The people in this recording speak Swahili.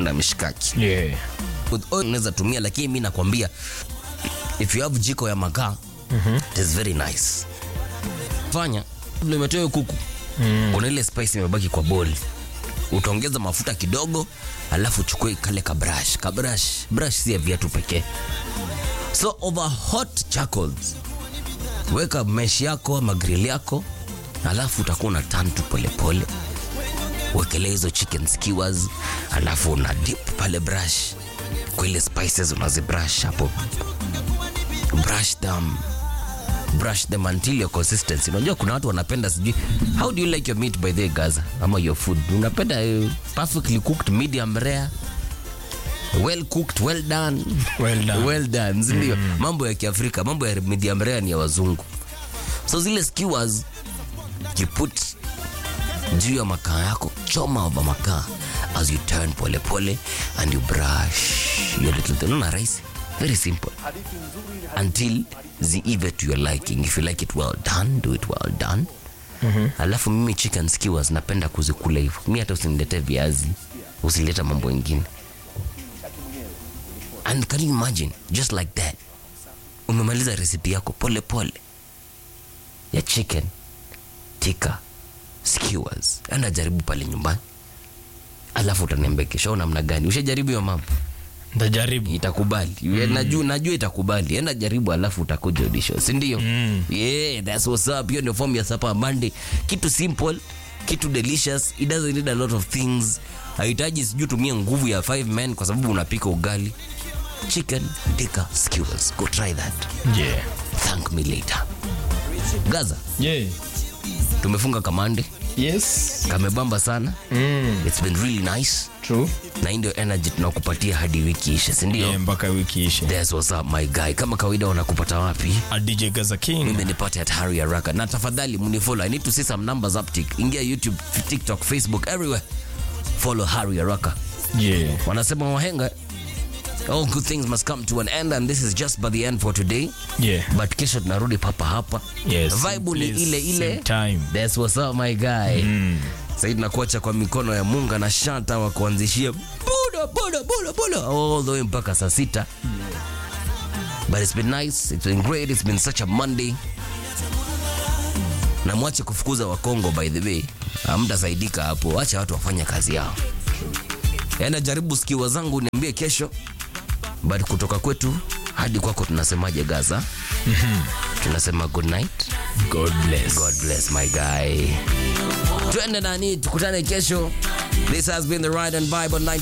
na mishikaki Yeah. with oil unaweza tumia lakini mi nakwambia if you have jiko ya makaa it is very nice fanya kabla umetoa hiyo kuku kuna ile spice imebaki kwa boli utaongeza mafuta kidogo alafu uchukue kale ka brush ka brush brush si ya viatu pekee so over hot charcoals weka mesh yako ama grill yako alafu utakuwa una turn tu polepole wekelea hizo chicken skewers alafu una dip pale brush kwa ile spices unazibrush hapo brush them brush them until your consistency unajua kuna watu wanapenda sijui how do you like your meat by the way, gaza ama your food unapenda uh, perfectly cooked medium rare well cooked well done Well done. well done sindio mambo ya kiafrika mambo ya medium rare ni ya wazungu so zile skewers you put juu ya makaa yako choma over makaa as you turn pole pole and you brush your little thing unaona rahisi very simple until ziive to your liking if you like it well done do it well done alafu mimi chicken skewers napenda kuzikula hivyo mi hata usiniletee viazi usilete mambo ingine and can you imagine just like that umemaliza resipi yako pole pole ya chicken tika skewers enda jaribu pale nyumbani alafu utaniambia kesho namna gani ushajaribu hiyo mambo Ntajaribu. itakubali mm. najua, najua itakubali enda jaribu alafu utakuja udisho sindio mm. yeah, that's what's up hiyo ndio form ya sapa monday kitu simple kitu delicious it doesn't need a lot of things hahitaji sijui tumie nguvu ya five men kwa sababu unapika ugali chicken tika skewers go try that Yeah. thank me later gaza Yeah. tumefunga kamande Yes. kamebamba sana Mm. it's been really nice True. na hii ndio energy tunakupatia hadi wiki ishe sindio Yeah, mpaka wiki ishe. That's what's up my guy kama kawaida wanakupata wapi A DJ Gaza King. mimi nipate at Harry Araka na tafadhali mnifollow I need to see some numbers uptick ingia YouTube TikTok Facebook everywhere follow Harry Araka Yeah. wanasema wahenga all good things must come to an end and this is just by the end for today Yeah. but kesho tunarudi papa hapa Yes. vibe ni Please, ile ile same time. That's what's up my guy mm. Saidi nakuacha kwa mikono ya Munga na Shanta wa kuanzishia buda buda buda buda all the way mpaka saa sita but it's been nice it's been great it's been such a Monday na mwache kufukuza wakongo by the way hamtasaidika hapo acha watu wafanye kazi yao yana jaribu skiwa zangu niambie kesho but kutoka kwetu hadi kwako tunasemaje gaza tunasema good night God bless. God bless my guy. Twende nani, tukutane kesho. This has been the Ride and Vibe on 90